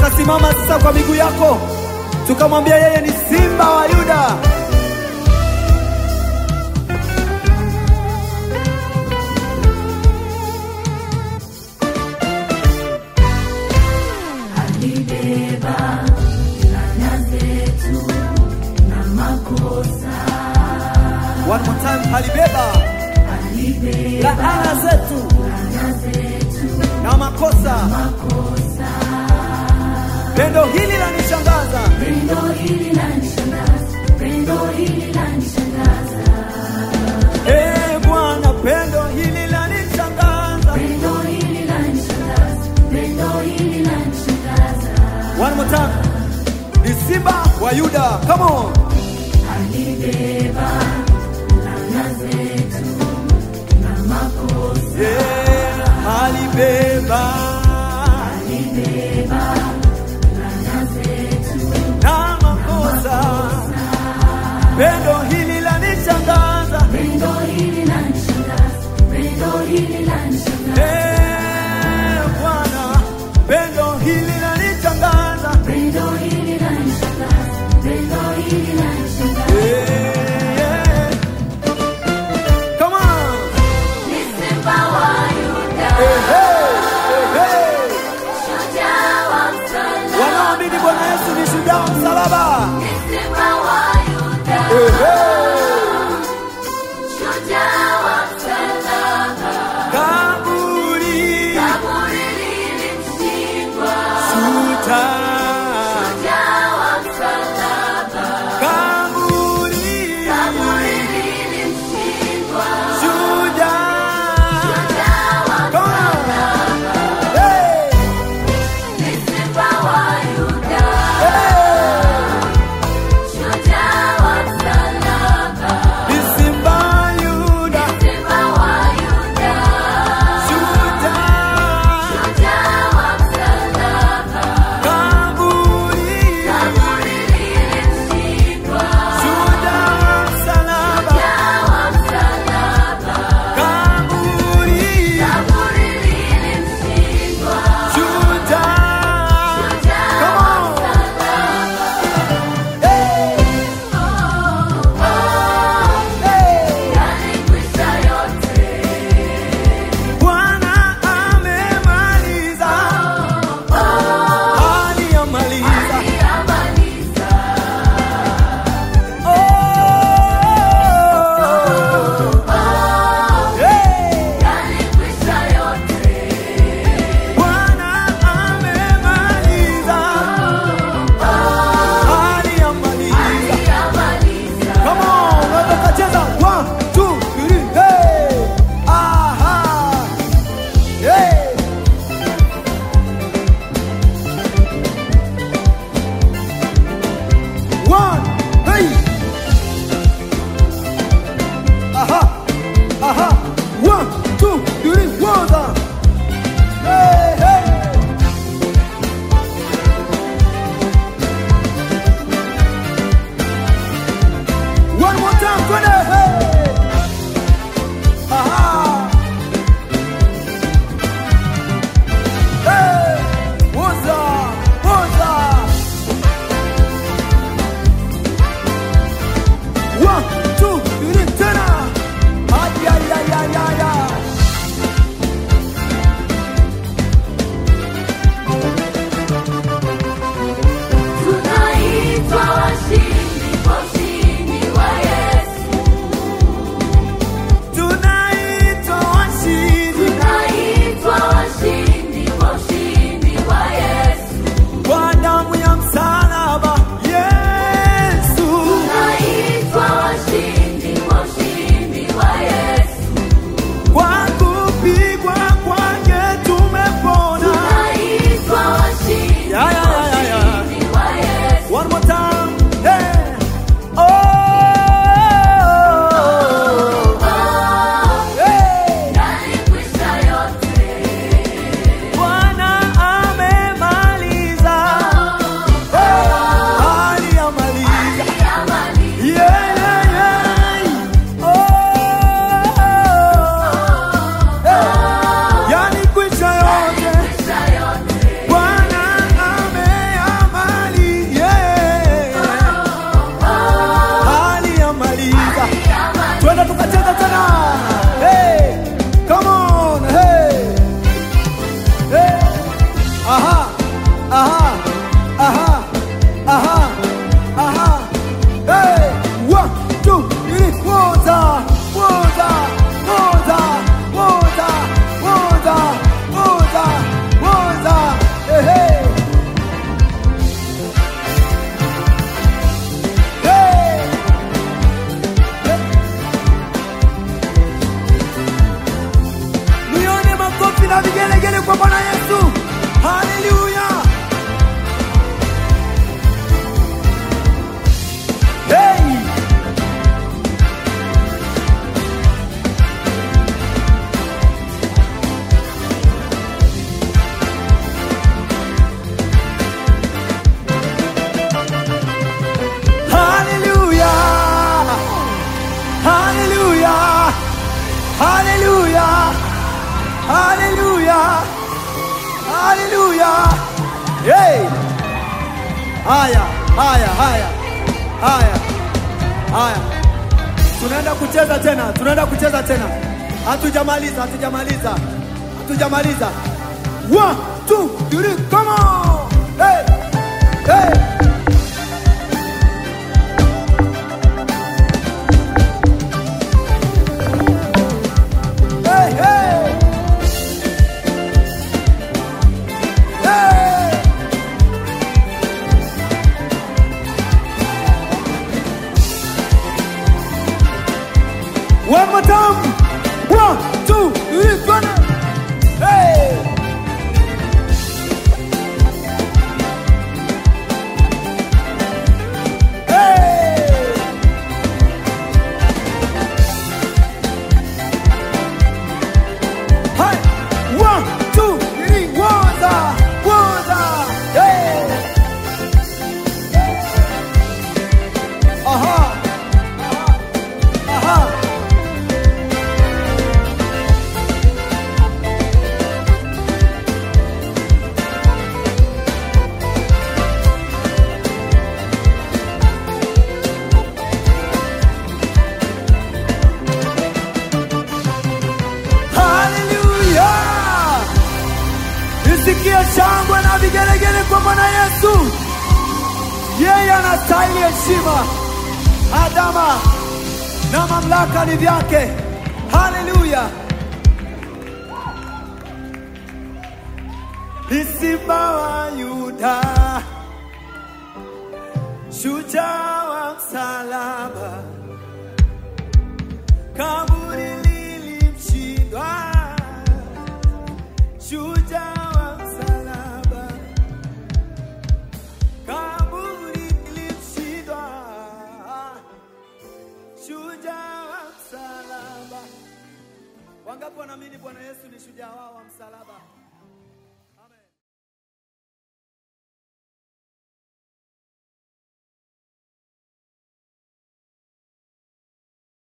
Utasimama sasa kwa miguu yako, tukamwambia yeye ni simba wa Yuda. Alibeba laana zetu na makosa, One more time, alibeba alibeba laana zetu laana zetu na makosa. makosa. Pendo hili lanishangaza, Pendo hili lanishangaza, pendo hili lanishangaza, eh Bwana, pendo hili lanishangaza. pendo hili lanishangaza, pendo hili lanishangaza. One more time, ni simba wa Yuda. Come on. Alibeba laana zetu na makosa, Yeah, alibeba alibeba laana zetu na makosa. Pendo hili lanishangaza, Pendo hili lanishangaza, pendo hili lanishangaza, eh Bwana, pendo hili lanishangaza. pendo hili lanishangaza, pendo hili lanishangaza. Yeah, yeah. Come on. Ni simba wa Yuda, Hey, hey, hey. shujaa wa msalaba. Wanaoamini Bwana Yesu ni shujaa wa msalaba. Ni simba wa Yuda, Hey, hey. shujaa wa msalaba. Kaburi Kaburi lilimshindwa, shujaa. shujaa wa msalaba. Kaburi Kaburi lilimshindwa, shujaa. shujaa wa Come on. Hey, Ni simba wa Yuda, hey. shujaa wa msalaba. haleluya, haleluya. Hey! Haya, haya, haya, haya, haya, tunaenda kucheza tena, tunaenda kucheza tena. Hatujamaliza, hatujamaliza, hatujamaliza. One, two, three, come on! Hey! Hey! Hey, hey! Hey! One more time. One, two, three, run it. Hey! Hey! Hey! One, two, three, water, water. Hey! Aha! Aha! Haleluya! Nisikie shangwe na vigelegele kwa Bwana Yesu. Yeye anastahili heshima, adama na mamlaka ni vyake. Haleluya! Ni Simba wa Yuda, shujaa wa msalaba kaburi lilimshindwa, shujaa wa msalaba, kaburi lilimshindwa, shujaa wa msalaba. Wangapi wanaamini Bwana Yesu ni shujaa wao wa msalaba?